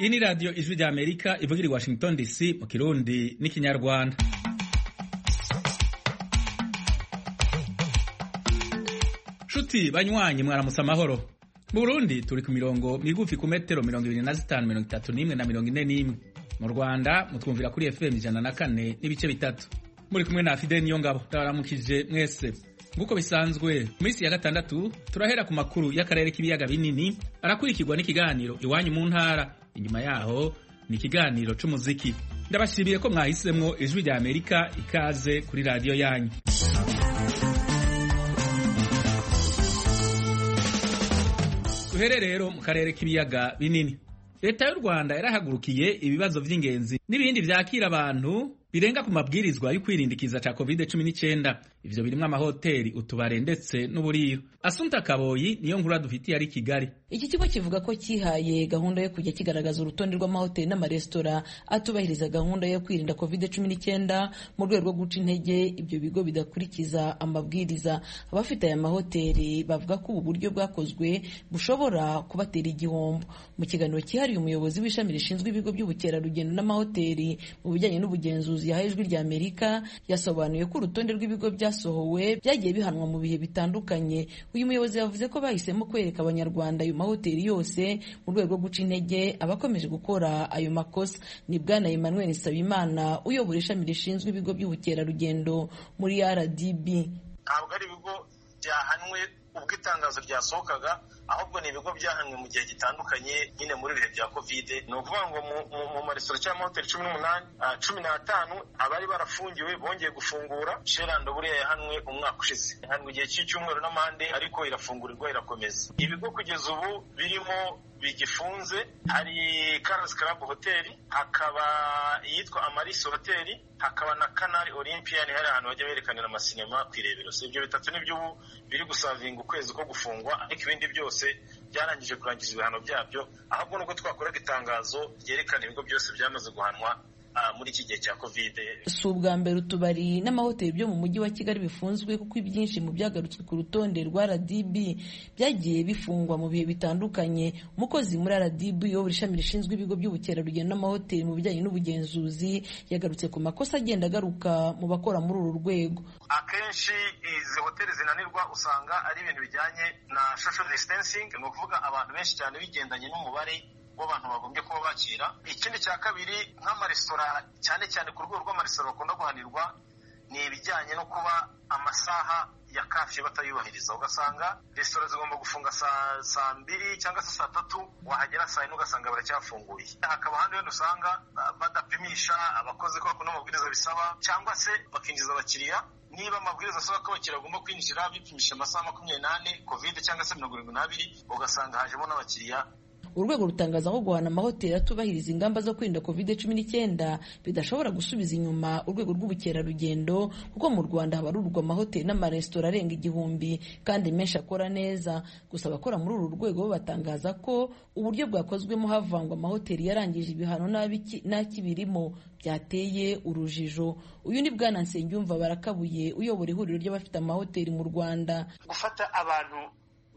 iyi ni radiyo ijwi rya amerika ivugira i washington dc mu kirundi n'ikinyarwanda nshuti banywanyi mwaramutse amahoro mu burundi turi ku mirongo migufi ku metero mirongo ibiri na zitanu mirongo itatu n'imwe na mirongo ine n'imwe mu rwanda mutwumvira kuri fm ijana na kane n'ibice bitatu muri kumwe na fide niyo ngabo ndabaramukije mwese nk'uko bisanzwe mu minsi ya gatandatu turahera ku makuru y'akarere k'ibiyaga binini arakurikirwa n'ikiganiro iwanyu mu ntara inyuma yaho ni ikiganiro c'umuziki ndabashimiye ko mwahisemwo ijwi rya amerika ikaze kuri radiyo yanyu duhere rero mu karere k'ibiyaga binini leta y'u rwanda yarahagurukiye ibibazo by'ingenzi n'ibindi byakira abantu birenga ku mabwirizwa yo kwirindikiza cya covid cumi n'icyenda ivyo birimwo amahoteli utubare ndetse n'uburiro asunta kaboyi niyo nkuru dufitiye ari kigali iki kigo kivuga ko kihaye gahunda yo kujya kigaragaza urutonde rw'amahoteli n'amaresitora atubahiriza gahunda yo kwirinda covid cumi n'icyenda mu rwego rwo guca intege ibyo bigo bidakurikiza amabwiriza abafite aya mahoteli bavuga ko ubu buryo bwakozwe bushobora kubatera igihombo mu kiganiro cyihariye umuyobozi w'ishami rishinzwe ibigo by'ubukerarugendo n'amahoteli mu bijyanye n'ubugenzuzi yahaye ijwi rya amerika yasobanuye ko urutonde rw'ibigo bya byasohowe byagiye bihanwa mu bihe bitandukanye uyu muyobozi yavuze ko bahisemo kwereka abanyarwanda ayo mahoteli yose mu rwego rwo guca intege abakomeje gukora ayo makosa ni bwana emmanuel nsabimana uyobora ishami rishinzwe ibigo by'ubukerarugendo muri rdb ntabwo ari ibigo byahanwe ubwo itangazo ryasohokaga ahubwo ni ibigo byahanwe mu gihe gitandukanye nyine muri ibihe bya kovide ni ukuvuga ngo mu maresitora cyangwa amahoteli cumi n'umunani cumi n'atanu abari barafungiwe bongeye gufungura sherando buriya yahanwe umwaka ushize ihanwe igihe cy'icyumweru n'amande ariko irafungurirwa irakomeza ibigo kugeza ubu birimo bigifunze hari Carlos Club Hotel hakaba iyitwa Amaris Hotel hakaba na Canal Olympian hari ahantu bajya berekanira amasinema ku irebero si ibyo bitatu nibyo ubu biri gusavinga ukwezi ko gufungwa ariko ibindi byose byarangije kurangiza ibihano byabyo ahubwo nuko twakoraga itangazo ryerekana ibigo byose byamaze guhanwa muri iki gihe cya covid si ubwa mbere utubari n'amahoteli byo mu mujyi wa kigali bifunzwe kuko ibyinshi mu byagarutswe ku rutonde rwa rdb byagiye bifungwa mu bihe bitandukanye umukozi muri rdb uyobora ishami rishinzwe ibigo by'ubukerarugendo n'amahoteli mu bijyanye n'ubugenzuzi yagarutse ku makosa agenda agaruka mu bakora muri uru rwego akenshi izi hoteli zinanirwa usanga ari ibintu bijyanye na social distancing ni ukuvuga abantu benshi cyane bigendanye n'umubare w'abantu bagombye kuba bakira ikindi cya kabiri nk'amaresitora cyane cyane ku rwego rw'amaresitora bakunda guhanirwa ni ibijyanye no kuba amasaha ya kafi batayubahiriza ugasanga resitora zigomba gufunga saa saa mbiri cyangwa se saa tatu wahagera saa yine ugasanga baracyafunguye hakaba ahandi wenda usanga badapimisha abakozi ko bakunda amabwiriza bisaba cyangwa se bakinjiza abakiriya niba amabwiriza asaba ko abakiriya bagomba kwinjira bipimisha amasaha makumyabiri n'ane kovide cyangwa se mirongo irindwi n'abiri ugasanga hajemo n'abakiriya urwego rutangaza ko guhana amahoteli atubahiriza ingamba zo kwirinda covid cumi n'icyenda bidashobora gusubiza inyuma urwego rw'ubukerarugendo kuko mu rwanda habarurwa amahoteli n'amaresitora arenga igihumbi kandi menshi akora neza gusa abakora muri uru rwego bo batangaza ko uburyo bwakozwemo havangwa amahoteli yarangije ibihano n'akibirimo byateye urujijo uyu ni bwana nsengiyumva barakabuye uyobora ihuriro ry'abafite amahoteli mu rwanda gufata abantu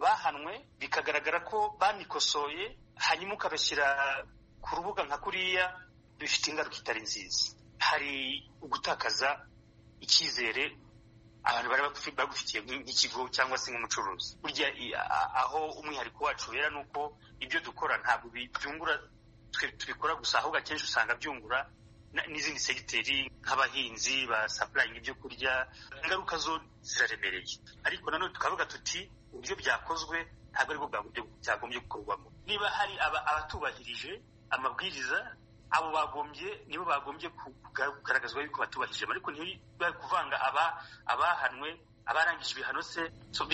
bahanwe bikagaragara ko banikosoye hanyuma ukabashyira ku rubuga nka kuriya bifite ingaruka itari nziza hari ugutakaza icyizere abantu bari bagufitiye nk'ikigo cyangwa se nk'umucuruzi burya aho umwihariko wacu wera ni uko ibyo dukora ntabwo byungura twe tubikora gusa ahubwo akenshi usanga byungura n'izindi segiteri nk'abahinzi ba sapurayingi ibyo kurya ingaruka zo ziraremereye ariko nanone tukavuga tuti uburyo byakozwe ntabwo aribwo bwa buryo byagombye gukorwamo niba hari abatubahirije amabwiriza abo bagombye nibo bagombye kugaragazwa yuko batubahirije ariko ntibari kuvanga abahanwe abarangije ibihano se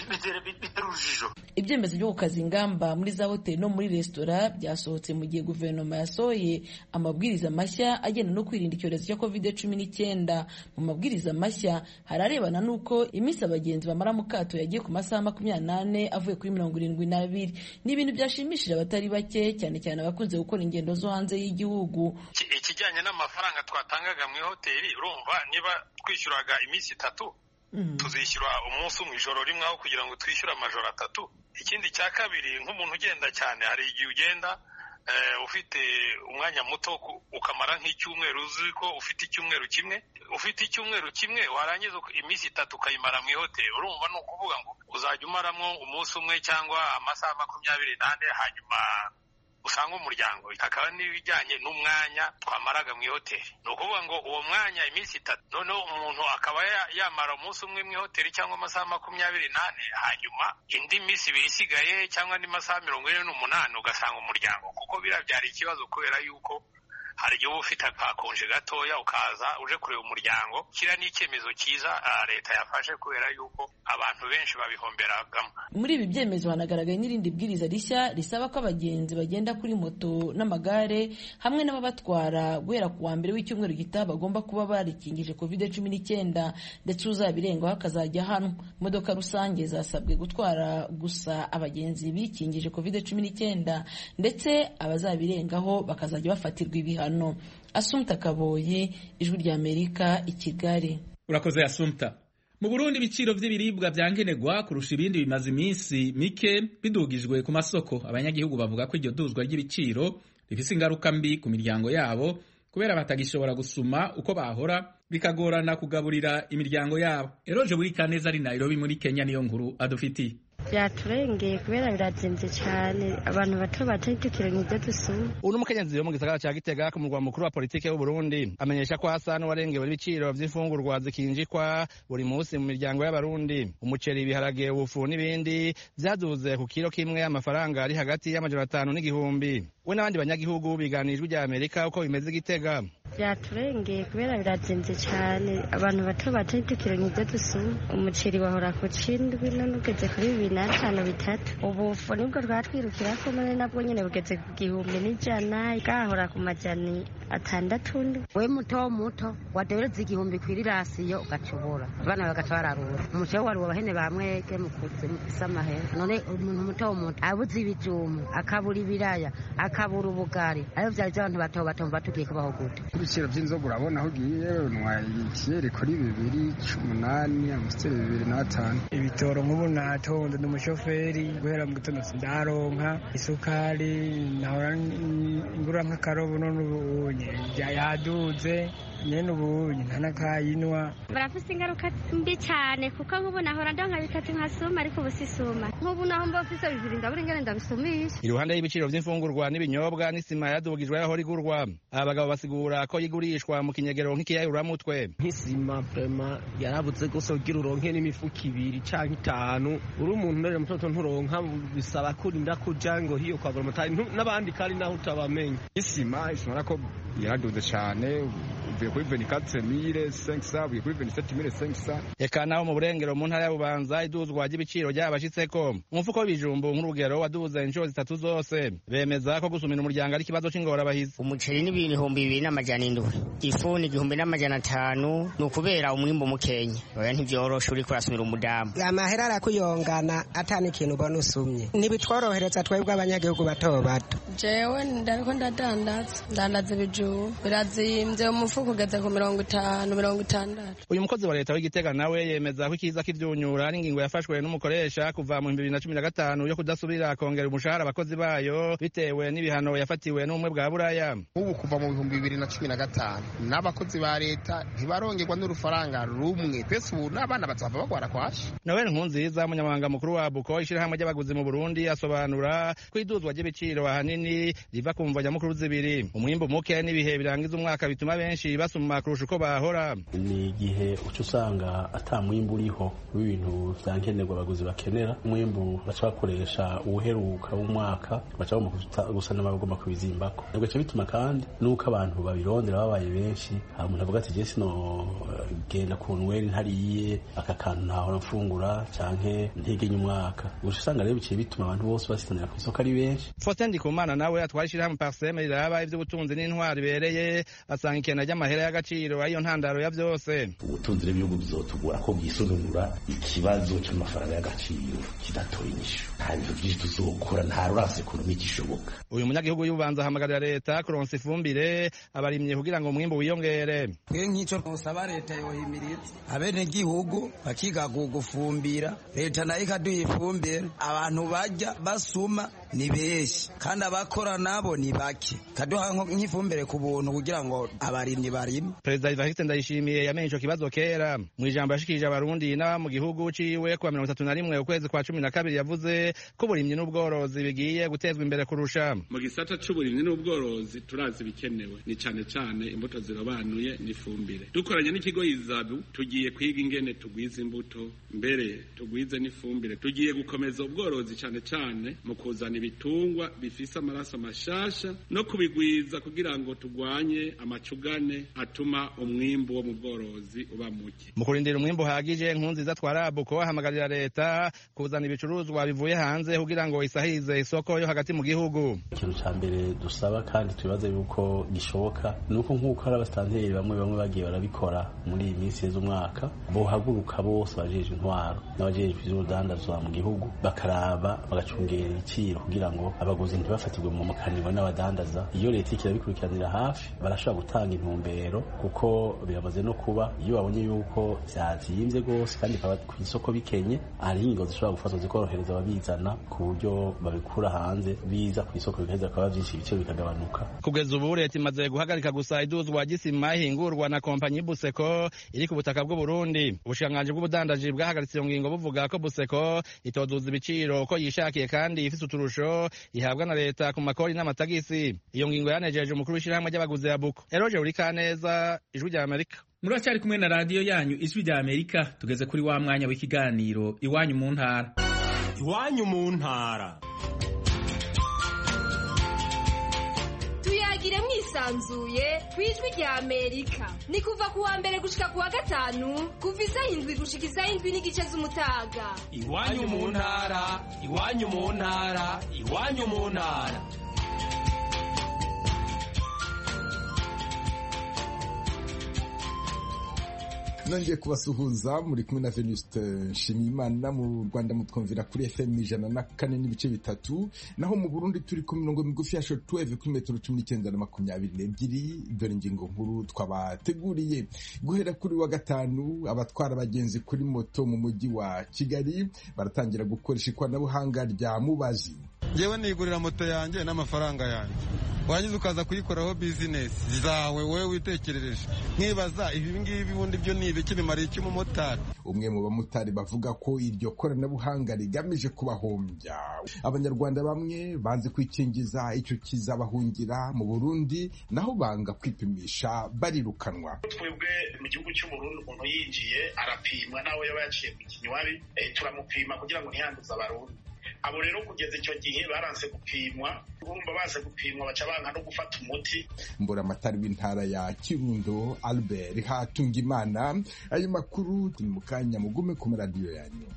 bitera urujijo ibyemezo byo gukaza ingamba muri za hoteli no muri resitora byasohotse mu gihe guverinoma yasohoye amabwiriza mashya agenda no kwirinda icyorezo cya covid cumi n'icyenda mu mabwiriza mashya hari arebana n'uko iminsi abagenzi bamara mu kato yagiye ku masaha makumyabiri n'ane avuye kuri mirongo irindwi n'abiri ni ibintu byashimishije abatari bake cyane cyane abakunze gukora ingendo zo hanze y'igihugu ikijyanye n'amafaranga twatangaga mu ihoteli urumva niba twishyuraga iminsi itatu tuzishyura umunsi mu ijoro rimwe aho kugira ngo twishyure amajoro atatu ikindi cya kabiri nk'umuntu ugenda cyane hari igihe ugenda ufite umwanya muto ukamara nk'icyumweru uzi ko ufite icyumweru kimwe ufite icyumweru kimwe warangiza iminsi itatu ukayimara mu ihoteli urumva ni ukuvuga ngo uzajya umaramo umunsi umwe cyangwa amasaha makumyabiri n'ane hanyuma usanga umuryango hakaba n'ibijyanye n'umwanya twamaraga mu ihoteli ni ukuvuga ngo uwo mwanya iminsi itatu noneho umuntu akaba yamara umunsi umwe mu ihoteli cyangwa amasaha makumyabiri n'ane hanyuma indi minsi ibiri isigaye cyangwa andi masaha mirongo ine n'umunani ugasanga umuryango kuko biriya byari ikibazo kubera yuko hari igihe uba ufite akakonje gatoya ukaza uje kureba umuryango kiriya ni icyemezo cyiza leta yafashe kubera yuko abantu benshi babihomberagamo muri ibi byemezo hanagaragaye n'irindi bwiriza rishya risaba ko abagenzi bagenda kuri moto n'amagare hamwe n'ababatwara guhera ku wa mbere w'icyumweru gitaha bagomba kuba barikingije kovide cumi n'icyenda ndetse uzabirengaho akazajya hano imodoka rusange zasabwe gutwara gusa abagenzi bikingije kovide cumi n'icyenda ndetse abazabirengaho bakazajya bafatirwa ibihano hano asumta kaboye ijwi ry'amerika i kigali urakoze asumta mu burundi ibiciro by'ibiribwa bya nkenerwa kurusha ibindi bimaze iminsi mike bidugijwe ku masoko abanyagihugu bavuga ko iryo duzwa ry'ibiciro rifise ingaruka mbi ku miryango yabo kubera batagishobora gusuma uko bahora bikagorana kugaburira imiryango yabo eroje buri kaneza ari nairobi muri kenya niyo nkuru adufitiye byaturengeye kubera birazimvye cyane abantu bato batayitukira nk'ibyo dusuma ubu n'umukenyezi wo mu gisagara ca gitega ku murwa mukuru wa politike w'uburundi amenyesha ko hasa n'uwarengewe n'ibiciro vy'imfungurwa zikinjikwa buri musi mu miryango y'abarundi umuceri ibiharage ubufu n'ibindi vyaduze ku kiro kimwe amafaranga ari hagati y'amajana atanu n'igihumbi we n'abandi banyagihugu biganijwe rya amerika uko bimeze gitega byaturengeye kubera birazimvye cyane abantu bato batayitukira nk'ibyo dusuma umuceri wahora ku cindwi none ugeze kuri bibiri n'atanu bitatu ubufu nibwo rwatwirukirako none nabwo nyine bugeze ku gihumbi n'ijana bwahora ku majani atandatu we muto muto wadereza igihumbi ku irirasiyo ugacubura abana bagaca bararura umuceri wo waruba abahene ba mwege mukutse mufise amahera none umuntu muto muto abuze ibijumba akabura ibiraya akabura ubugari ayo vyari vy'abantu bato bato batugiye kubaho gute ibiciro by'inzoga urabona aho ugiye unywa ikiyeri kuri bibiri c'umunani amusiteri bibiri n'atanu ibitoro nk'ubu natonze ndi umushoferi guhera mu gitondo sindaronka isukari nahora ngura nk'akarobo none ubunye yaduze nyene ubunye ntanakayinwa barafise ingaruka mbi cane kuko nk'ubu nahora ndonka bitatu nkasuma ariko ubu sisuma nk'ubu naho mba mfise bibiri ndabura ingene ndabisumisha iruhande y'ibiciro vy'imfungurwa n'ibinyobwa n'isima yadugijwe yaho rigurwa abagabo basigura ko yigurishwa mu kinyegero nk'ikiyayuramutwe nk'isima vrema yarabuze gose kugira uronke n'imifuko ibiri canke itanu uri umuntu ndere mutoto nturonka bisaba kurinda kuja ngo hiyo kwagura amatari n'abandi kandi naho utabamenya isima ishobora ko yaraduze cane uvuye kuri venikatse mire senkisa uvuye kuri venisete mire senkisa reka naho mu burengero mu ntara ya bubanza iduzwa ry'ibiciro ryabashitseko umufuko w'ibijumbu nk'urugero waduze inshuro zitatu zose bemeza ko gusumira umuryango ari ikibazo c'ingorabahizi umuceri n'ibihumbi bibiri n'amajana indwi ifu ni igihumbi n'amajana atanu ni ukubera umwimbu mukenya oya ntivyoroshe uriko urasumira umudamu amahera arakuyongana atani ikintu ubona usumye ntibitworohereza twebwe abanyagihugu bato bato jewe ndariko ndadandaza ndandaza ibijumbu birazimvye umufuko ugeze ku mirongo itanu mirongo itandatu uyu mukozi wa leta w'igitega nawe yemeza ko ikiza k'ivyunyura ari ingingo yafashwe n'umukoresha kuva mu bibiri na cumi na gatanu yo kudasubira kongera umushahara abakozi bayo bitewe n'ibihano yafatiwe n'ubumwe bwa buraya ubu kuva mu bihumbi bibiri na cumi na gatanu n'abakozi ba leta ntibarongerwa n'urufaranga rumwe pese ubu n'abana bazava bagwara kwasha noel nkunziza umunyamabanga mukuru wa buko ishyirahamwe ry'abaguzi mu burundi asobanura ko iduzwa ry'ibiciro ahanini riva ku mvajyamukuru zibiri umwimbu muke n'ibihe birangiza umwaka bituma benshi basuma kurusha uko bahora ni igihe uca usanga ata mwimbu uriho w'ibintu vya nkenerwa abaguzi bakenera umwimbu baca bakoresha uwuheruka w'umwaka baca bagomba gusa n'abagomba kubizimbako bigaca bituma kandi n'uko abantu babirondera babaye benshi hari umuntu avuga ati jesi genda ku nweri ntariye aka kantu ntahora mfungura canke ntegenya umwaka gusa usanga rero biciye bituma abantu bose basitanira ku isoko ari benshi Faustin Ndikumana nawe atwara ishyirahamwe Parseme riraba ivy'ubutunzi n'intwari ibereye asanga ikena ry'amahera y'agaciro ariyo ntandaro ya vyose ubutunzi n'ibihugu bizotugura ko bwisununura ikibazo c'amafaranga y'agaciro kidatoye inyishu nta bintu vyinshi tuzokora nta rurasi ekonomi gishoboka uyu munyagihugu y'ububanza ahamagarira leta kuronsa ifumbire abarimye kugira ngo umwimbu wiyongere twe nk'ico nsaba leta yohimiriza abenegihugu bakiga kugufumbira leta nayo ikaduha ifumbire abantu bajya basuma ni benshi kandi abakora nabo ni bake kaduha nko- nk'ifumbire ku buntu kugira ngo abarimyi barime perezida ivariste ndayishimiye yamenye ico kibazo kera mu ijambo yashikirije abarundi n'aba mu gihugu ciwe ku wa mirongo itatu na rimwe ukwezi kwa cumi na kabiri yavuze ko uburimyi n'ubworozi bigiye gutezwa imbere kurusha mu gisata c'uburimyi n'ubworozi turazi ibikenewe ni cane cane imbuto zirobanuye n'ifumbire dukoranye n'ikigo yizabu tugiye kwiga ingene tugwiza imbuto mbere tugwize n'ifumbire tugiye gukomeza ubworozi cane cane mu kuzana ibitungwa bifise amaraso mashasha no kubigwiza kugira ngo tugwanye amacugane atuma umwimbu wo mu bworozi uba muke mu kurindira umwimbu uhagije nkuru nziza twarabuko ahamagarira leta kuzana ibicuruzwa bivuye hanze kugira ngo isahirize isoko yo hagati mu gihugu ikintu cya mbere dusaba kandi tubibaza yuko gishoboka ni uko nk'uko hari abasitanteri bamwe bamwe bagiye barabikora muri iyi minsi yeze umwaka bohaguruka bose abajejwe intwaro n'abajejwe ivy'urudandazwa mu gihugu bakaraba bagacungera ibiciro kugira ngo abaguzi ntibafatirwe mu mukaniro n'abadandaza iyo leta iriko irabikurikiranira hafi barashobora gutanga intumbero kuko biramaze no kuba iyo babonye yuko vyazimvye rwose kandi bikaba ku isoko bikenye hari ingo zishobora gufatwa zikorohereza ababizana ku buryo babikura hanze biza ku isoko bigaheza bikaba vyinshi ibiciro bikagabanuka kugeza ubu leta imaze guhagarika gusa iduzwa ry'isima ihingurwa na kompanyi buseko iri ku butaka bw'uburundi ubushikiranganji bw'ubudandaji bwahagaritse iyo ngingo buvuga ko buseko itoduza ibiciro uko yishakiye kandi ifise uturusho ihabwa na leta ku makori n'amatagisi iyo ngingo yanejeje umukuru w'ishyirahamwe ry'abaguzi ya buko eroje urikaneza ijwi rya amerika muracyari kumwe na radiyo yanyu ijwi rya amerika tugeze kuri wa mwanya w'ikiganiro iwanyu mu ntara iwanyu mu ntara tuyagire mwisanzuye ku ijwi rya amerika ni kuva ku wa mbere gushika ku wa gatanu kuva isa indwi gushika isa indwi n'igice z'umutaga iwanyu mu ntara iwanyu mu ntara iwanyu mu ntara nongeye kubasuhuza muri kumwe na venuste nshimiyimana mu rwanda mutwumvira kuri fm ijana na kane n'ibice bitatu naho mu burundi turi ku mirongo migufi ya shortwave kuri metero cumi n'icyenda na makumyabiri n'ebyiri dore ingingo nkuru twabateguriye guhera kuri wa gatanu abatwara abagenzi kuri moto mu mujyi wa kigali baratangira gukoresha ikoranabuhanga rya mubazi ngewe nigurira moto yanjye n'amafaranga yanjye warangiza ukaza kuyikoraho bizinesi zawe wowe witekerereje nkibaza ibi ngibi bundi byo ni ibiki bimariye iki umumotari umwe mu bamotari bavuga ko iryo koranabuhanga rigamije kubahombya abanyarwanda bamwe banze kwikingiza icyo kizabahungira mu burundi naho banga kwipimisha barirukanwa twebwe mu gihugu cy'uburundi umuntu yinjiye arapimwa nawe yaba yaciye ku kinywari eh, turamupima kugira ngo ntiyanduze abarundi abo rero kugeza icyo gihe baranse gupimwa urumva banse gupimwa baca banka no gufata umuti mburamatari w'intara ya kirundo albert hatungimana ayo makuru turi mu kanya mugume ku maradiyo yanyu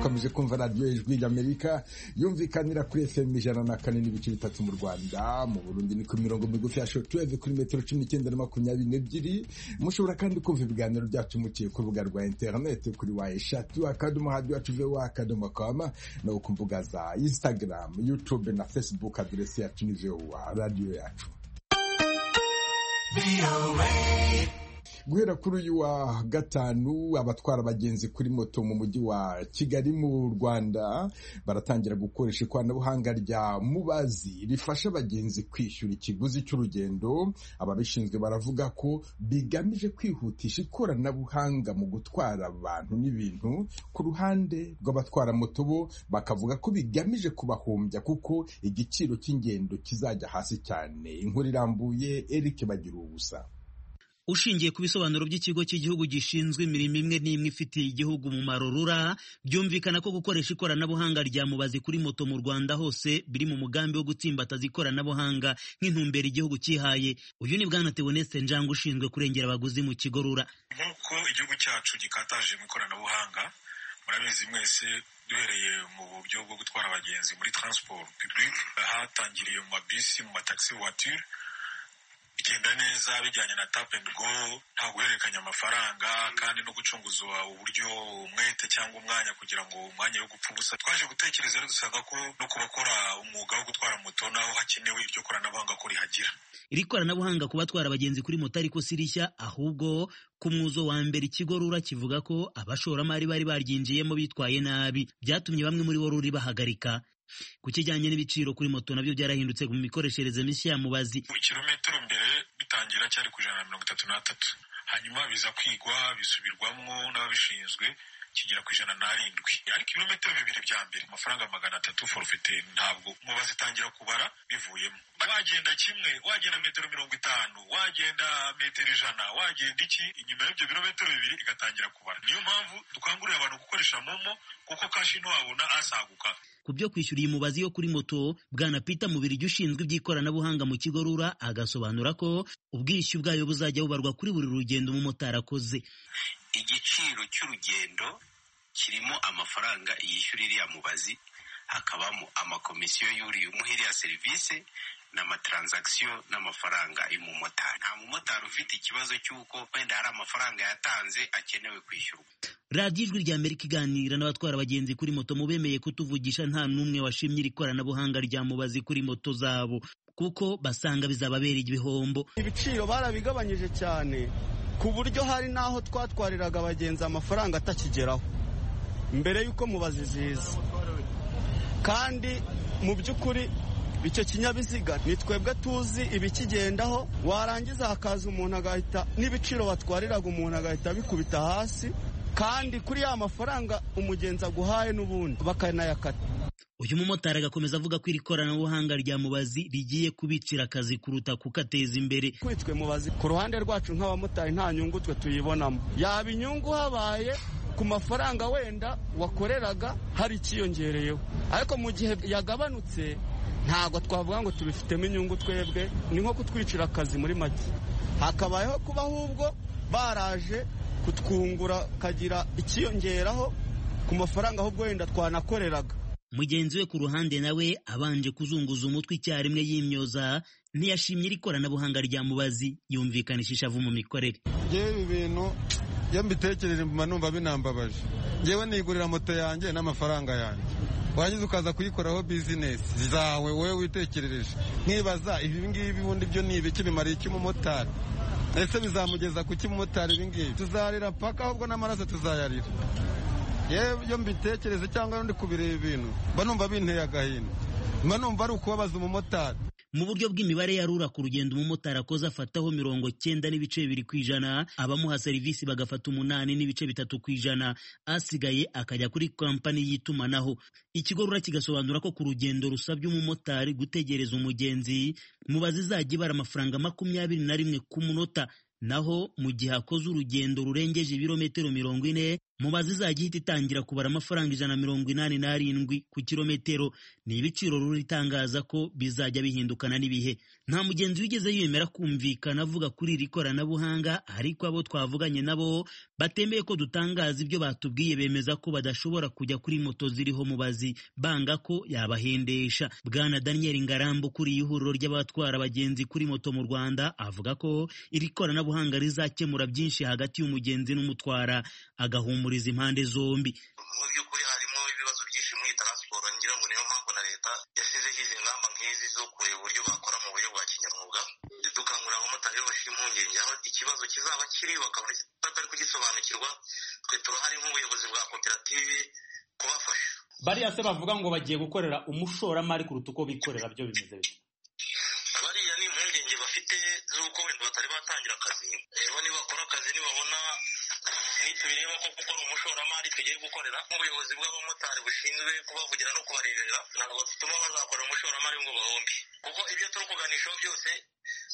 ukomeje kumva radiyo ijwi ry'amerika yumvikanira kuri fm ijana na kane n'ibice bitatu mu rwanda mu burundi ni ku mirongo migufi ya shotuweve kuri metero cumi n'icyenda na makumyabiri n'ebyiri mushobora kandi kumva ibiganiro byacu muciye ku rubuga rwa interineti kuri wa eshatu akadomo hadiyo wacu vowa akadomo kama no ku mbuga za instagram youtube na facebook aderesi yacu ni vowa radiyo yacu guhera kuri uyu wa gatanu abatwara abagenzi kuri moto mu mujyi wa kigali mu rwanda baratangira gukoresha ikoranabuhanga rya mubazi rifasha abagenzi kwishyura ikiguzi cy'urugendo ababishinzwe baravuga ko bigamije kwihutisha ikoranabuhanga mu gutwara abantu n'ibintu ku ruhande rw'abatwara moto bo bakavuga ko bigamije kubahombya kuko igiciro cy'ingendo kizajya hasi cyane inkuru irambuye eric bagira ubusa ushingiye ku bisobanuro by'ikigo cy'igihugu gishinzwe imirimo imwe n'imwe ifitiye igihugu umumaro rura byumvikana ko gukoresha ikoranabuhanga rya mubazi kuri moto mu rwanda hose biri mu mugambi wo gutsimbataza ikoranabuhanga nk'intumbero igihugu cyihaye uyu ni bwana tewonese njanga ushinzwe kurengera abaguzi mu kigo rura nk'uko igihugu cyacu gikataje mu ikoranabuhanga murabizi mwese duhereye mu buryo bwo gutwara abagenzi muri transport public hatangiriye mu mabisi mu matagisi voiture bigenda neza bijyanye na tap and go nta guhererekanya amafaranga kandi no gucunguzwa uburyo umwete cyangwa umwanya kugira ngo umwanya wo gupfa ubusa twaje gutekereza rero dusanga ko no ku bakora umwuga wo gutwara moto naho hakenewe iryo koranabuhanga ko rihagira iri koranabuhanga ku batwara abagenzi kuri moto ariko si rishya ahubwo ku mwuzo wa mbere ikigo rura kivuga ko abashoramari bari baryinjiyemo bitwaye nabi byatumye bamwe muri bo ruri bahagarika ku kijyanye n'ibiciro kuri moto nabyo byarahindutse mu mikoreshereze mishya ya mubazi kilometero mbere bitangira cyari ku ijana na mirongo itatu n'atatu hanyuma biza kwigwa bisubirwamo n'ababishinzwe kigera ku ijana n'arindwi ariko ibirometero bibiri bya mbere amafaranga magana atatu forfite ntabwo mubazi itangira kubara bivuyemo wagenda kimwe wagenda metero mirongo itanu wagenda metero ijana wagenda iki inyuma y'ibyo birometero bibiri igatangira kubara niyo mpamvu dukangurira abantu gukoresha momo kuko kashi ntiwabona asaguka ku byo kwishyura iyi mubazi yo kuri moto bwana Peter Mubirigi ushinzwe iby'ikoranabuhanga mu kigo rura agasobanura ko ubwishyu bwayo buzajya bubarwa kuri buri rugendo umumotari akoze igiciro cy'urugendo kirimo amafaranga yishyura iriya mubazi hakabamo amakomisiyo y'uriya umuha iriya serivisi n'amatransakisiyo n'amafaranga y'umumotari nta mumotari ufite ikibazo cy'uko wenda hari amafaranga yatanze akenewe kwishyurwa radiyo ijwi rya amerika iganira n'abatwara abagenzi kuri moto mubemeye kutuvugisha nta n'umwe washimye iri koranabuhanga rya mubazi kuri moto zabo kuko basanga bizababera ibihombo ibiciro barabigabanyije cyane ku buryo hari n'aho twatwariraga abagenzi amafaranga atakigeraho mbere y'uko mubazi ziza kandi mu by'ukuri icyo kinyabiziga ni twebwe tuzi ibikigendaho warangiza hakaza umuntu agahita n'ibiciro batwariraga umuntu agahita bikubita hasi kandi kuri ya mafaranga umugenzi aguhaye n'ubundi bakanayakata uyu mumotari agakomeza avuga ko iri koranabuhanga rya mubazi rigiye kubicira akazi kuruta kukateza imbere kwitwe mubazi ku ruhande rwacu nk'abamotari nta nyungu twe tuyibonamo yaba inyungu habaye ku mafaranga wenda wakoreraga hari ikiyongereyeho ariko mu gihe yagabanutse ntabwo twavuga ngo tubifitemo inyungu twebwe ni nko kutwicira akazi muri make hakabayeho kuba ahubwo baraje kutwungura kagira ikiyongeraho ku mafaranga ahubwo wenda twanakoreraga mugenzi we ku ruhande nawe abanje kuzunguza umutwe icyarimwe yimyoza ntiyashimye iri koranabuhanga rya mubazi yumvikanisha ishavu mu mikorere yewe ibintu iyo mbitekereje mba numva binambabaje ngewe nigurira moto yanjye n'amafaranga yanjye warangiza ukaza kuyikoraho bizinesi zawe wowe witekerereje nkibaza ibi ngibi ubundi byo ni ibiki bimariye iki umumotari ese bizamugeza ku kimumotari ibi ngibi tuzarira paka ahubwo n'amaraso tuzayarira yewe iyo mbitekereze cyangwa ndi kubireba ibintu mba numva binteye agahinda mba numva ari ukubabaza umumotari mu buryo bw'imibare ya rura ku rugendo umumotari akoze afataho mirongo cyenda n'ibice bibiri ku ijana abamuha serivisi bagafata umunani n'ibice bitatu ku ijana asigaye akajya kuri kampani y'itumanaho ikigo rura kigasobanura ko ku rugendo rusabye umumotari gutegereza umugenzi mubazi izajya ibara amafaranga makumyabiri na rimwe ku munota naho mu gihe akoze urugendo rurengeje ibirometero mirongo ine mubazi izajya ihita itangira kubara amafaranga ijana mirongo inani n'arindwi ku kirometero ni ibiciro ruritangaza ko bizajya bihindukana n'ibihe nta mugenzi wigeze yemera kumvikana avuga kuri iri koranabuhanga ariko abo twavuganye nabo batemeye ko dutangaza ibyo batubwiye bemeza ko badashobora kujya kuri moto ziriho mubazi banga ko yabahendesha bwana daniel ngarambo ukuriye ihuriro ry'abatwara abagenzi kuri moto mu rwanda avuga ko iri koranabuhanga rizakemura byinshi hagati y'umugenzi n'umutwara agahumura guhumuriza impande zombi mu by'ukuri harimo ibibazo byinshi muri taransiporo ngira ngo niyo mpamvu na leta yashyizeho izi ngamba nk'izi zo kureba uburyo bakora mu buryo bwa kinyamwuga dukangurira abamotari bafite impungenge aho ikibazo kizaba kiri bakaba batari kugisobanukirwa twe turahari nk'ubuyobozi bwa koperative kubafasha bariya se bavuga ngo bagiye gukorera umushoramari kuruta uko bikorera byo bimeze bite bariya ni impungenge bafite z'uko wenda batari batangira akazi rero nibakora akazi nibabona nitubireba ko gukora umushoramari tugiye gukorera nk'ubuyobozi bw'abamotari bushinzwe kubavugira no kubareberera ntabwo bituma bazakorera umushoramari ngo bahombe kuko ibyo turi kuganishaho byose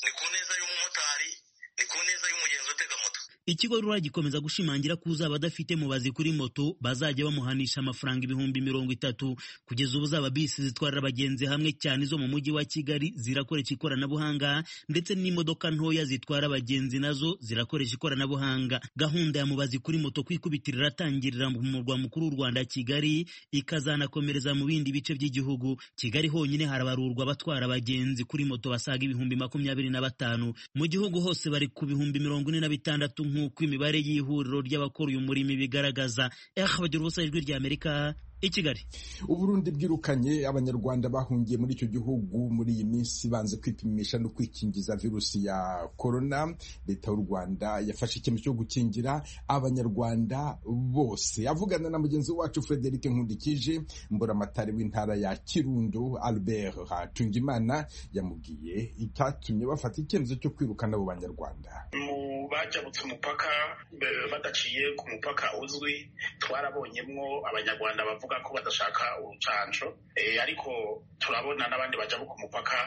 ni ku neza y'umumotari ni ku neza y'umugenzi utega moto ikigo rura gikomeza gushimangira ko uzaba adafite mubazi kuri moto bazajya bamuhanisha amafaranga ibihumbi mirongo itatu kugeza ubu zaba bisi zitwarira abagenzi hamwe cyane izo mu mujyi wa kigali zirakoresha ikoranabuhanga ndetse n'imodoka ntoya zitwara abagenzi nazo zirakoresha ikoranabuhanga gahunda ya mubazi kuri moto kwikubitira iratangirira mu murwa mukuru w'u rwanda kigali ikazanakomereza mu bindi bice by'igihugu kigali honyine harabarurwa abatwara abagenzi kuri moto basaga ibihumbi makumyabiri na batanu mu gihugu hose bari ku bihumbi mirongo ine na bitandatu nk'uko imibare y'ihuriro ry'abakora uyu murimo ibigaragaza eh bagira ubusa ijwi ry'amerika i kigali uburundi bwirukanye abanyarwanda bahungiye muri icyo gihugu muri iyi minsi banze kwipimisha no kwikingiza virusi ya korona leta y'u rwanda yafashe icyemezo cyo gukingira abanyarwanda bose avugana na mugenzi wacu frederic nkundikije mburamatare w'intara ya kirundo albert hatungimana yamubwiye icyatumye bafata icyemezo cyo kwirukana abo banyarwanda mu bajabutse umupaka be- badaciye ku mupaka uzwi twarabonyemwo abanyarwanda bavuga ko badashaka urucanco Eh, ariko turabona n'abandi bajabuka umupaka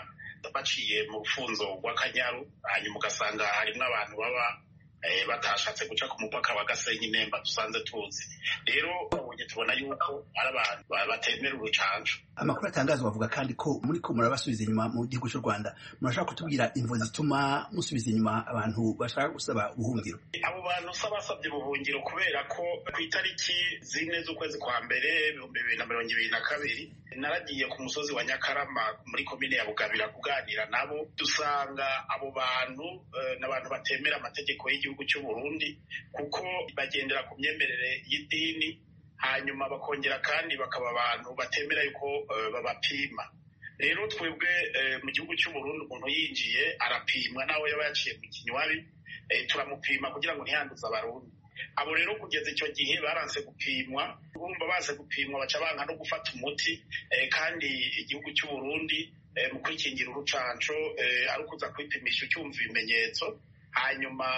baciye mu rufunzo rw'akanyaru hanyuma ugasanga harimwo abantu baba eh, batashatse guca ku mupaka wa gasenyi nemba dusanze tuzi rero abonye tubona yuko ari abantu ba- batemera urucanco amakuru atangazwa avuga kandi ko muri ko murabasubiza inyuma mu gihugu cy'u rwanda murashaka kutubwira imvo zituma musubiza inyuma abantu bashaka gusaba ubuhungiro abo bantu se basabye ubuhungiro kubera ko ku itariki zine z'ukwezi kwa mbere ibihumbi bibiri na mirongo ibiri na kabiri naragiye ku musozi wa nyakarama muri komine ya bugabira kuganira nabo dusanga abo bantu eh, ni abantu batemera amategeko y'igihugu cy'u burundi kuko bagendera ku myemerere y'idini hanyuma bakongera kandi bakaba abantu batemera yuko eh, babapima rero twebwe eh, mu gihugu cy'u burundi umuntu yinjiye arapimwa nawe yaba yaciye mu kinywabi eh, turamupima kugira ngo ntiyanduze abarundi abo rero kugeza icyo gihe baranse gupimwa urumva baze gupimwa baca banka no gufata umuti eh, kandi igihugu cy'u burundi eh, mu kwikingira urucanco eh, ari ukuza kwipimisha ucyumva ibimenyetso hanyuma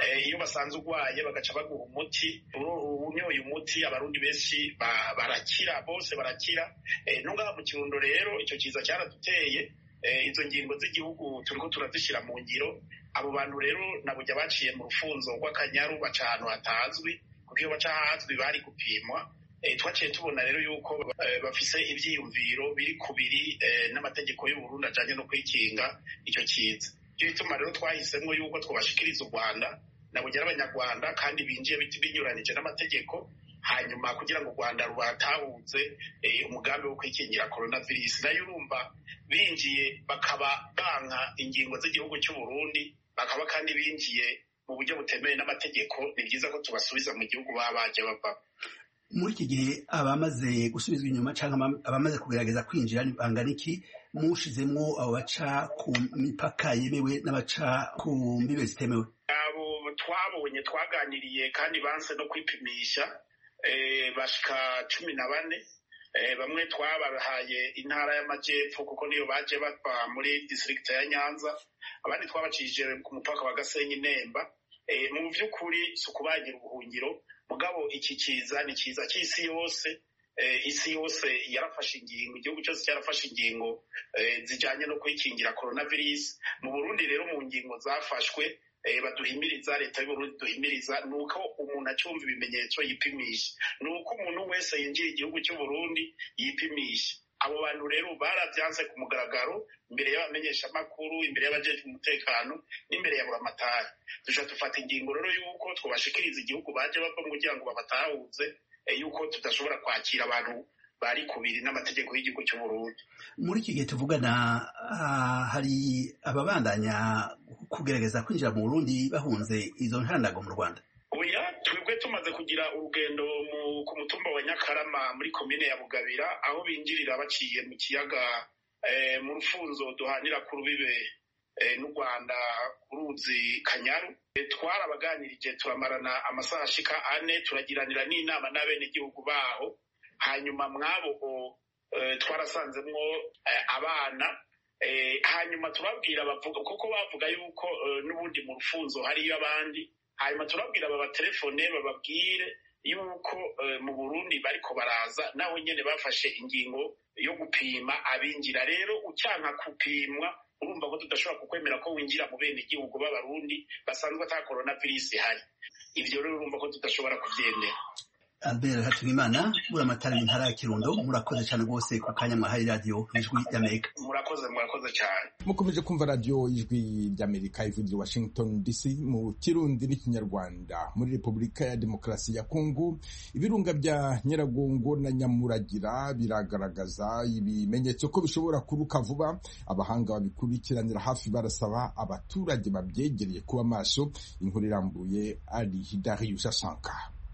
eh, iyo basanze urwaye bagaca baguha umuti Uro- unyoye umuti abarundi benshi ba- barakira bose barakira Eh, no ngaha mu kirundo rero icyo kiza cyaraduteye Eh, izo ngingo z'igihugu turiko turazishyira mu ngiro abo bantu rero nabujya baciye mu rufunzo rw'akanyaru baca ahantu hatazwi kuko iyo baca ahazwi bari gupimwa Eh, twaciye tubona rero yuko eh, bafise ivyiyumviro biri kubiri eh, n'amategeko y'uburundi ajanye no kwikinga icyo kiza icyo gituma rero twahisemwo yuko twobashikiriza u rwanda nabugera abanyarwanda kandi binjiye biti- binyuranije n'amategeko hanyuma kugira ngo u rwanda rubatahutse eh, umugambi wo kwikingira coronavirus nayo urumva binjiye bakaba banka ingingo z'igihugu cy'u burundi bakaba kandi binjiye mu buryo butemewe n'amategeko ni byiza ko tubasubiza mu gihugu baba baje bavamo muri iki gihe abamaze gusubizwa inyuma cyangwa abama- abamaze kugerageza kwinjira bangana iki mushizemwo abo baca ku mipaka yemewe n'abaca ku mbibe zitemewe abo twabonye twaganiriye kandi banse no kwipimisha eh, bashika cumi na bane Eh, bamwe twabahaye intara y'amajyepfo kuko niyo baje bava muri disitirigiti ya nyanza abandi twabacishije ku mupaka wa gasenyi nemba Eh, mu by'ukuri si ukubagira ubuhungiro mugabo iki kiza ni kiza cy'isi yose Eh, isi yose yarafashe ingingo igihugu cyose cyarafashe ingingo eh, zijyanye no kwikingira coronavirus mu burundi rero mu ngingo zafashwe eh, baduhimiriza leta y'uburundi duhimiriza ni uko umuntu acyumva ibimenyetso yipimisha ni uko umuntu wese yinjira igihugu cy'uburundi yipimisha abo bantu rero barabyanze ku mugaragaro imbere y'abamenyeshamakuru imbere y'abajejwe umutekano n'imbere ya buramatari duca dufata ingingo rero y'uko twobashikiriza igihugu baje bavamo kugira ngo babatahuze eh, y'uko tudashobora kwakira abantu bari kubiri n'amategeko y'igihugu cy'uburundi muri iki gihe tuvugana ah, hari ababandanya kugerageza kwinjira mu burundi bahunze izo ntandago mu rwanda oya twebwe tumaze kugira urugendo mu- ku mutumba wa nyakarama muri komine ya bugabira aho binjirira baciye mu kiyaga eh, mu rufunzo duhanira ku rubibe eh, n'u rwanda ku ruzi kanyaru Eh, twarabaganirije turamarana amasaha ashika ane turagiranira n'inama n'abenegihugu baho hanyuma mwabo eh, twarasanzemwo eh, abana eh, hanyuma turabwira bavuga kuko bavuga yuko eh, n'ubundi mu rufunzo hariyo abandi hanyuma turabwira babatelefone bababwire yuko eh, mu burundi bariko baraza naho nyene bafashe ingingo yo gupima abinjira rero ucyanka gupimwa urumva ko tudashobora kukwemera ko winjira mu bene igihugu b'abarundi basanzwe ata korona virusi ihari ibyo rero urumva ko tudashobora kubyemera albert hatunimana muri amatara intara ya kirundo murakoze cyane rwose ku kanya mwahaye radiyo ijwi y'amerika murakoze murakoze cyane mukomeje kumva radiyo ijwi ry'amerika ivugira i washington dc mu kirundi n'ikinyarwanda muri repubulika ya demokarasi ya kongo ibirunga bya nyiragongo na nyamuragira biragaragaza ibimenyetso ko bishobora kuruka vuba abahanga babikurikiranira hafi barasaba abaturage babyegereye kuba maso inkuru irambuye ari darius asanka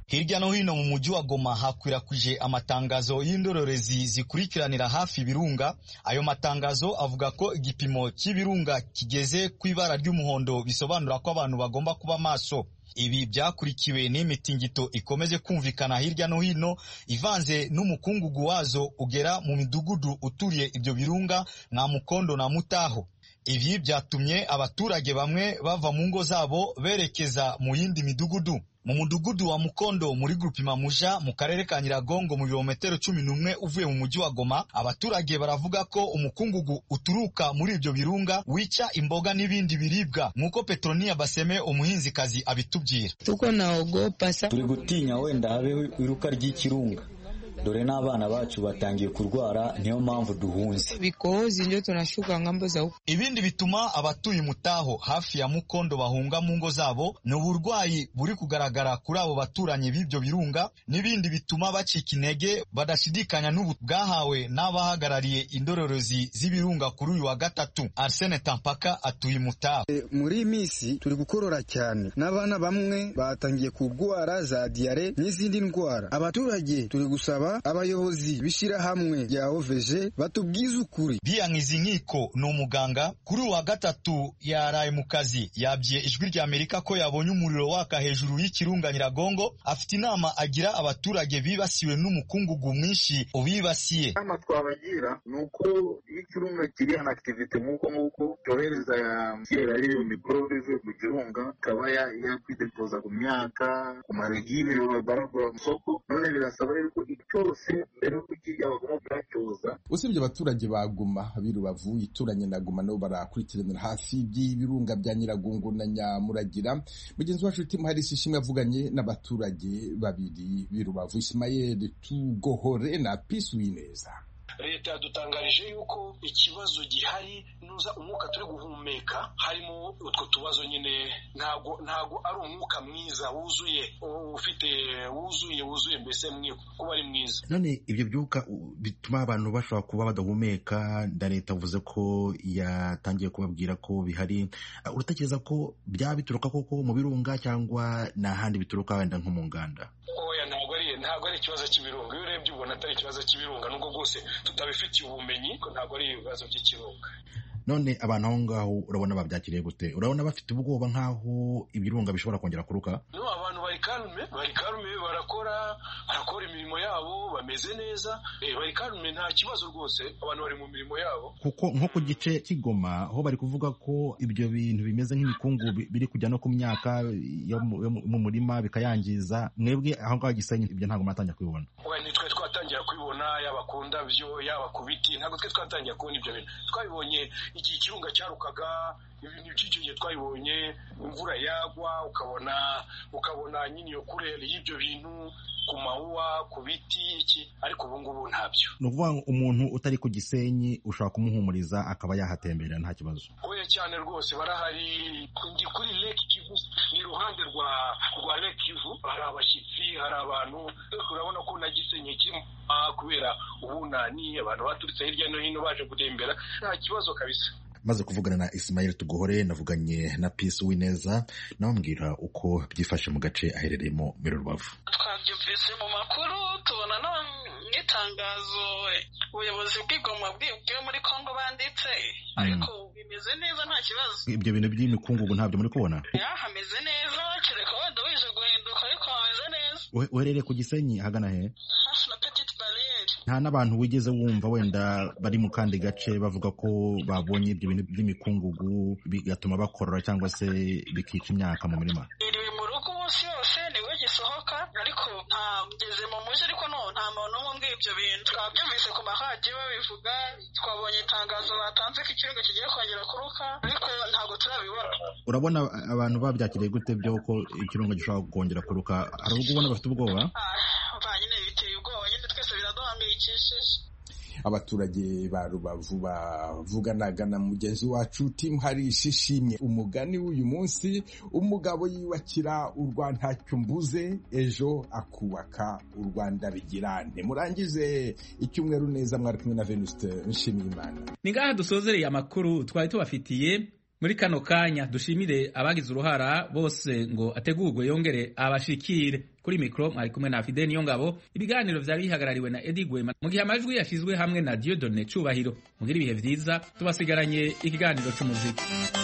Hirya no hino mu mujyi wa Goma hakwirakwije amatangazo y'indorerezi zikurikiranira hafi ibirunga. Ayo matangazo avuga ko igipimo cy'ibirunga kigeze ku ibara ry'umuhondo bisobanura ko abantu bagomba kuba maso. Ibi byakurikiwe n'imitingito ikomeje kumvikana hirya no hino ivanze n'umukungugu wazo ugera mu midugudu uturiye ibyo birunga nka Mukondo na Mutaho. Ibi byatumye abaturage bamwe bava mu ngo zabo berekeza mu yindi midugudu. mu mudugudu wa mukondo muri gurupe mamuja mu karere ka nyiragongo mu birometero cumi n'umwe uvuye mu mujyi wa goma abaturage baravuga ko umukungugu uturuka muri ibyo birunga wica imboga n'ibindi biribwa nk'uko petronia baseme umuhinzikazi abitubwira tuko naogopa sa turi gutinya wenda habeho iruka ry'ikirunga dore n'abana bacu batangiye kurwara niyo mpamvu duhunze bikohozi njo tunashuka ngambo za huko ibindi bituma abatuye mutaho hafi ya mukondo bahunga mu ngo zabo ni uburwayi buri kugaragara kuri abo baturanyi b'ibyo birunga n'ibindi bituma bacika intege badashidikanya n'ubu bwahawe n'abahagarariye indorerezi z'ibirunga kuri uyu wa gatatu arsene tampaka atuye mutaho e, muri iyi minsi turi gukorora cyane n'abana bamwe batangiye kurwara za diyare n'izindi ndwara abaturage turi gusaba abayobozi b'ishyirahamwe rya oveje batubwiza ukuri biyankiza inkiko ni umuganga kuri uwa gatatu yaraye mu kazi yabye ijwi rya amerika ko yabonye umuriro waka hejuru y'ikirunga nyiragongo afite inama agira abaturage bibasiwe n'umukungugu mwinshi ubibasiye inama twabagira ni uko iyo ikirunga kiri an akitivite nk'uko nguko cyohereza kera ariyo mikorobe ivuye mu kirunga ikaba yakwidepoza ku myaka ku marigine baragura mu isoko none birasaba yuko icyo usibye abaturage ba Goma birubavu ituranye na Goma nabo barakurikiranira hafi by'ibirunga bya Nyiragongo na Nyamuragira mugenzi wacu Tim Harris ishimwe yavuganye n'abaturage babiri birubavu Ismael Tugohore na Peace Wineza leta yadutangarije yuko ikibazo gihari nuza umwuka turi guhumeka harimo utwo tubazo nyine ntago ntago ari umwuka mwiza wuzuye ufite wuzuye wuzuye mbese kuba ari mwiza none ibyo byuka bituma abantu bashobora kuba badahumeka na leta yavuze ko yatangiye kubabwira ko bihari uratekereza ko byaba bituruka koko mu birunga cyangwa n'ahandi bituruka wenda nko mu nganda oya ntabwo ari ntabwo ari ikibazo cy'ibirunga iyo urebye ubona atari ikibazo cy'ibirunga nubwo bwose tutabifitiye ubumenyi ko ntabwo ari ibibazo by'ikirunga none abantu aho ngaho urabona babyakiriye gute urabona bafite ubwoba nk'aho ibirunga bishobora kongera kuruka no abantu bari karume bari karume barakora barakora imirimo yabo bameze neza bari karume nta kibazo rwose abantu bari mu mirimo yabo kuko nko ku gice cy'igoma ho bari kuvuga ko ibyo bintu bimeze nk'ibikungu biri kujya no ku myaka yo mu murima bikayangiza mwebwe aho ngaho gisenyi ibyo ntabwo mwatangira kubibona nitwe twatangira kubibona yaba ku ndabyo yaba ku biti ntabwo twe twatangira kubona ibyo bintu twabibonye igihe ikirunga cyarukaga ibintu byinshi igihe twabibonye imvura yagwa ukabona ukabona nyine iyo kurere y'ibyo bintu ku mawuwa ku biti iki ariko ubu ngubu ntabyo ni ukuvuga ngo umuntu utari ku gisenyi ushobora kumuhumuriza akaba yahatembera nta kibazo oya cyane rwose barahari ndi kuri lake kivu ni iruhande rwa rwa lake kivu hari abashyitsi hari abantu urabona ko na gisenyi kimwe kubera ubunani abantu baturutse hirya no hino baje gutembera nta kibazo kabisa maze kuvugana na Ismail Tugohore navuganye na Peace Wineza namubwira uko byifashe mu gace aherereyemo muri Rubavu twabyumvise mu makuru tubona no n'itangazo ubuyobozi bw'igoma bwibwiwe muri Kongo banditse ariko bimeze neza nta kibazo ibyo bintu by'imikungugu ntabyo muri kubona hameze neza kereka wenda wije guhinduka ariko hameze neza uherereye ku gisenyi hagana he hafi na petite barriere nta n'abantu wigeze wumva wenda bari mu kandi gace bavuga ko babonye ibyo bintu by'imikungugu bigatuma bakorora cyangwa se bikica imyaka mu mirima iri mu rugo umunsi yose niwe asohoka ariko ntageze mu mujyi ariko no nta muntu umwe umbwira ibyo bintu twabyumvise ku mahadiyo babivuga twabonye itangazo batanze ko ikirunga kigiye kongera kuruka ariko ntabwo turabibona urabona abantu babyakiriye gute by'uko ikirunga gishobora kongera kuruka hari ubwo ubona bafite ubwoba Ah, nyine biteye ubwoba nyine twese biraduhangayikishije abaturage ba rubavu bavuganaga na mugenzi wacu timu hari ishishimye umugani w'uyu munsi umugabo yiyubakira u rwanda ntacyo mbuze ejo akubaka u rwanda bigirane murangize icyumweru neza mwari kumwe na venuste nshimiyimana ni ngaha dusozereye amakuru twari tubafitiye muri kano kanya dushimire abagize uruhara bose ngo ategurwe yongere abashikire kuri mikoro mwari kumwe na fide niyo ngabo ibiganiro byari bihagarariwe na edi gwema mu gihe amajwi yashyizwe hamwe na diodone cubahiro mugire ibihe byiza tubasigaranye ikiganiro cy'umuziki